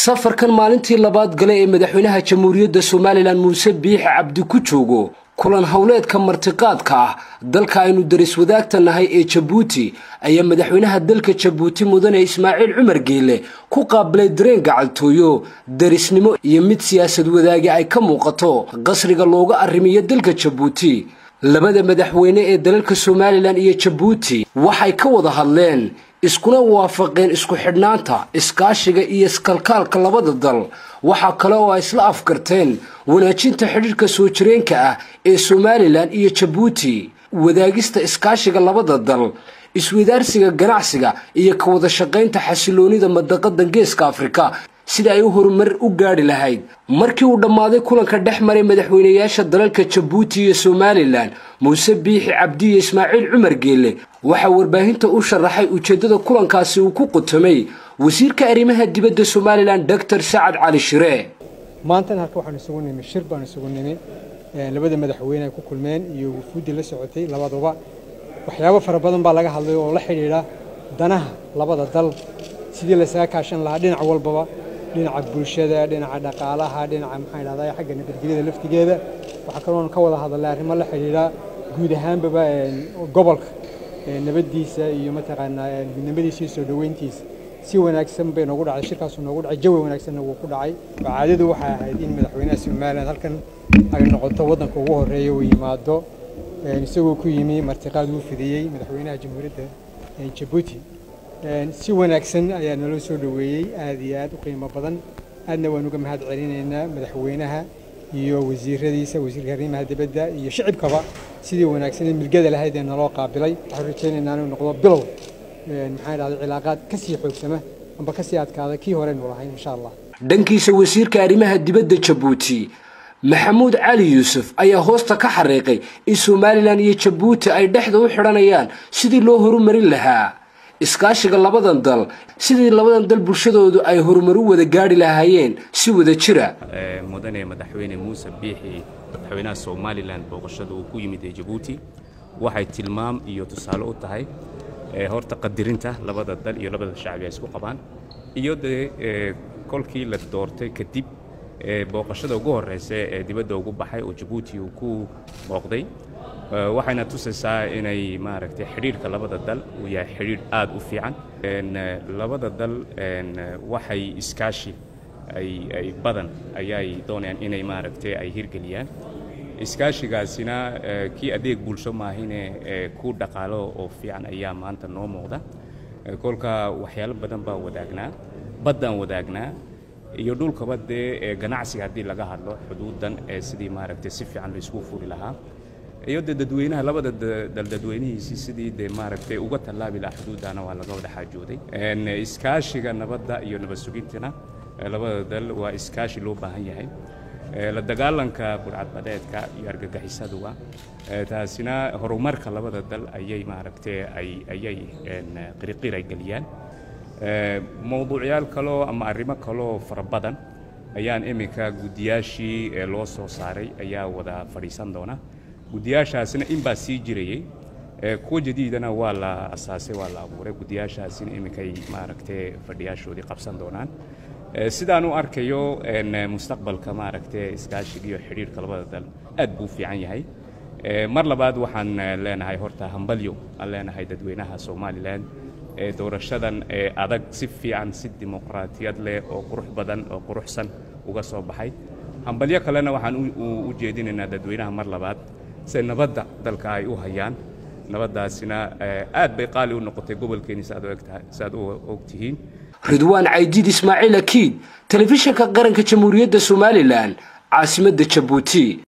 safarkan maalintii labaad gale ee madaxweynaha jamhuuriyadda somalilan muuse biixi cabdi ku joogo kulan howleedka martiqaadka ah dalka aynu daris wadaagta nahay ee jabuuti ayaa madaxweynaha dalka jabuuti mudane ismaaciil cumar geele ku qaabilay dareen gacaltooyo darisnimo iyo mid siyaasad wadaagi ay ka muuqato qasriga looga arrimiyo dalka jabuuti labada madaxweyne ee dalalka somalilan iyo jabuuti waxay ka wada hadleen iskuna waafaqeen isku xidhnaanta iskaashiga iyo iskalkaalka labada dal waxaa kale oo ay isla afgarteen wanaajinta xidhiirka soo jireenka ah ee somalilan iyo jabuuti wadaagista iskaashiga labada dal iswadaarsiga ganacsiga iyo ka wada shaqaynta xasiloonida madaqadan geeska afrika sida ay u horumar u gaadhi lahayd markii uu dhammaaday kulanka dhex maray madaxweynayaasha dalalka jabuuti iyo somalilan muuse biixi cabdi iyo ismaaciil cumar geelle waxaa warbaahinta u sharaxay ujeeddada kulankaasi uu ku qutamay wasiirka arrimaha dibadda somalilan doctor sacad cali shire maantana halka waxaanu isugu nimi shir baanu isugu nimi labada madaxweyne ay ku kulmeen iyo wufuuddii la socotay labaduba waxyaabo fara badan baa laga hadlay oo la xidhiidha danaha labada dal sidii laysaga kaashan lahaa dhinac walbaba dhinaca bulshada dhinaca dhaqaalaha dhinaca maxaa idhahdaa xagga nabadgelyada laftigeeda waxaa kaloon ka wada hadalay arrimo la xidhiidha guud ahaanbaba gobolka nabaddiisa iyo mataqaanaa midnimadiisa iyo soo dhoweyntiisa si wanaagsan bay noogu dhacday shirkaasu noogu dhacay jawi wanaagsanna wuu ku dhacay caadadu waxay ahayd in madaxweynaha somaliland halkan ay noqoto waddanka ugu horreeya uu yimaado isagoo ku yimi martiqaad uu fidiyey madaxweynaha jamhuuriyadda jabuuti si wanaagsan ayaa naloo soo dhoweeyey aad iyo aad u qiimo badan aadna waan uga mahad celinaynaa madaxweynaha iyo wasiiradiisa wasiirka arrimaha dibadda iyo shicibkaba sidii wanaagsan ee milgada lahayd ee naloo qaabilay waxaan rajaynaynaa inuu noqdo bilow maxaa idhahday cilaaqaad ka sii xoogsama amba ka sii adkaada kii horeynu lahayn insha allah dhankiisa wasiirka arrimaha dibadda jabuuti maxamuud cali yuusuf ayaa hoosta ka xariiqay in somalilan iyo jabuuti ay dhexda u xidhanayaan sidii loo horumarin lahaa iskaashiga labadan dal sidii labadan dal bulshadoodu ay horumar u wada gaadhi lahaayeen si wada jira mudane madaxweyne muuse biixi madaxweynaha somalilan booqashada uu ku yimid ee jabuuti waxay tilmaam iyo tusaale u tahay horta qadirinta labada dal iyo labada shacbi ay isku qabaan iyo dee kolkii la doortay kadib booqashada ugu horreysa ee dibadda ugu baxay oo jabuuti uu ku booqday waxayna tusaysaa inay maaragtay xidhiidhka labada dal uu yahay xidhiidh aad u fiican labada dal waxay iskaashi ay badan ayay doonayaan inay maaragtay ay hirgeliyaan iskaashigaasina kii adeeg bulsho maahine ku dhaqaalo oo fiican ayaa maanta noo muuqda kolka waxyaalo badan baa wadaagnaa baddaan wadaagnaa iyo dhulkaba dee ganacsiga haddii laga hadlo xuduudan ee sidii maaragtay si fiican laysku furi lahaa iyo dee dadweynaha labada dal dadweynihiisii sidii dee maaragtay uga tallaabi lahaa xuduuddana waa laga wada xaajooday iskaashiga nabadda iyo nabad sugintana labada dal waa iskaashi loo baahan yahay la dagaalanka budhcadbadeedka iyo argagixisaduga taasina horumarka labada dal ayay maaragtay ayay qiriqir ay geliyaan mowduucyaal kaloo ama arrimo kaloo fara badan ayaan iminka guddiyaashii loo soo saaray ayaa wada fadhiisan doona guddiyaashaasina inbaa sii jirayey kuwa jadiidana waa la asaasay waa la abuuray guddiyaashaasina iminkay maaragtay fadhiyaashoodii qabsan doonaan sidaan u arkayo mustaqbalka maaragtay iskaashiga iyo xidhiirhka labada dal aad buu fiican yahay mar labaad waxaan leenahay horta hambalyo aan leenahay dadweynaha somalilan ee doorashadan ee adag si fiican si dimuqraatiyad leh oo qurux badan oo quruxsan uga soo baxay hambalyo kalena waxaan u jeedinaynaa dadweynaha mar labaad se nabadda dalka ay u hayaan nabaddaasina aad bay qaali u noqotay gobolkeeni si aad u og tihiin ridwaan caydiid ismaaciil akiid telefishinka qaranka jamhuuriyadda somalilan caasimadda jabuuti